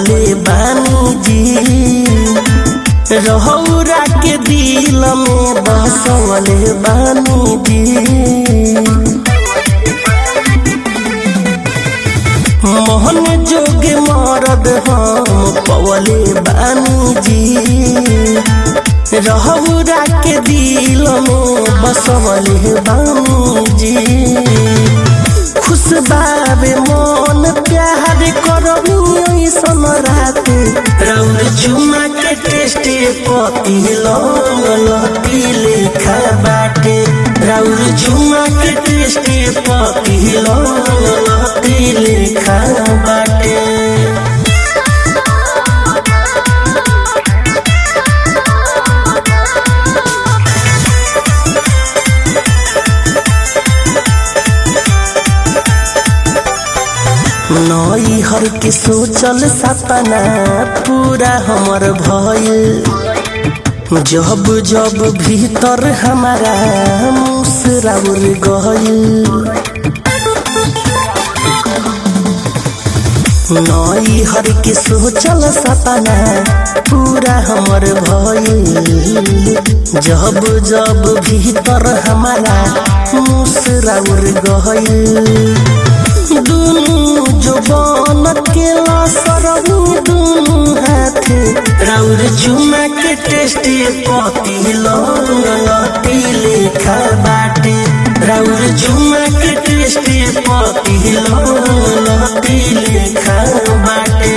पवले बानी जी रहौरा के दिल में बसवले बानी जी मोहन जोगे मरद हम पवले बानी जी रहौरा के दिल में बसवले बानी जी खुश बाबे मन प्यार करबी ऐसन रात रौर चुमा के टेस्टे पति लती लेखा बाटे रौर चुमा के टेस्टे पति लती लेखा बाटे नई हर के सोचल सपना पूरा हमर भइल जब जब भीतर हमारा मुसराउर गइल नई हर के सोचल सपना पूरा हमर भइल जब जब भीतर हमारा मुसराउर गइल दुनु जवान के सरहु दुनु हाथे राउर चुमा के टेस्टी पति लती लेखा बाटे राउर चुमा के टेस्टी पति लती लेखा बाटे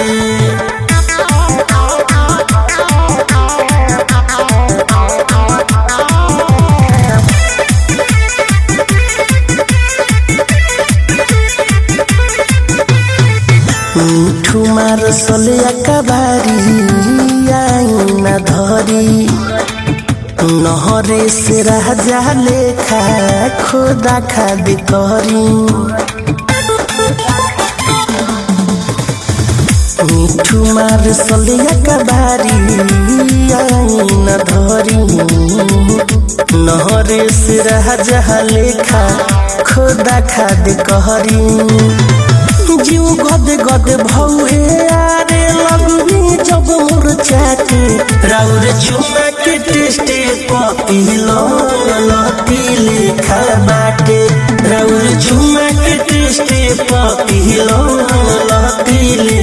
মিঠু মার সলে একাবারি আইনা ধরি নহরে সে রাজা লেখা খোদা খাদি করি মিঠু মার সলে একাবারি আইনা ধরি নহরে সে রাজা লেখা খোদা খাদি করি जीव गद गद भौहे आरे लगवी जब मोर चाटे राउर चुमा के टेस्टे पति लती लेखा बाटे राउर चुमा के टेस्टे पति लती ले